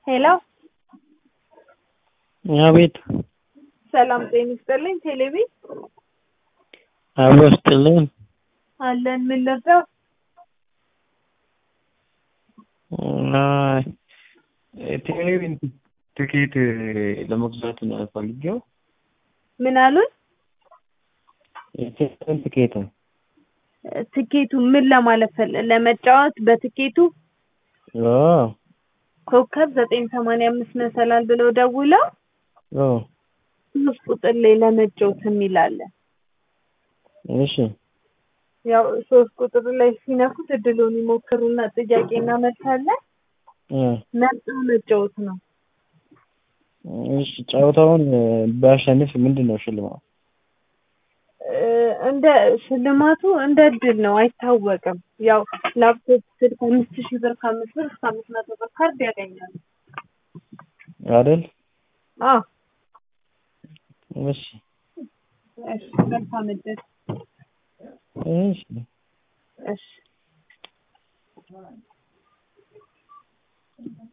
ሄሎ አቤት ሰላም ጤና ይስጥልኝ። ቴሌቪ አብሮ ስጥልን አለን። ምን ልርዳው? እና ቴሌቪዥን ትኬት ለመግዛት ነው ፈልጌው። ምን አሉን? የቴሌቪዥን ትኬት ትኬቱ ምን ለማለት ፈለ ለመጫወት በትኬቱ አዎ ኮከብ ዘጠኝ ሰማንያ አምስት መሰላል ብለው ደውለው አዎ ሶስት ቁጥር ላይ ለመጫወት የሚል አለ። እሺ ያው ሶስት ቁጥር ላይ ሲነኩት እድሉን ይሞክሩና ጥያቄና መልስ አለ። እ መርጠው መጫወት ነው። እሺ ጨዋታውን ባሸንፍ ምንድን ነው ሽልማቱ? እ እንደ ሽልማቱ እንደ እድል ነው፣ አይታወቅም። ያው ላፕቶፕ፣ ስልክ አምስት ሺህ ብር ከአምስት ብር እስከ አምስት መቶ ብር ካርድ ያገኛሉ። አይደል? አዎ እሺ እሺ፣ መልካም እድል። እሺ እሺ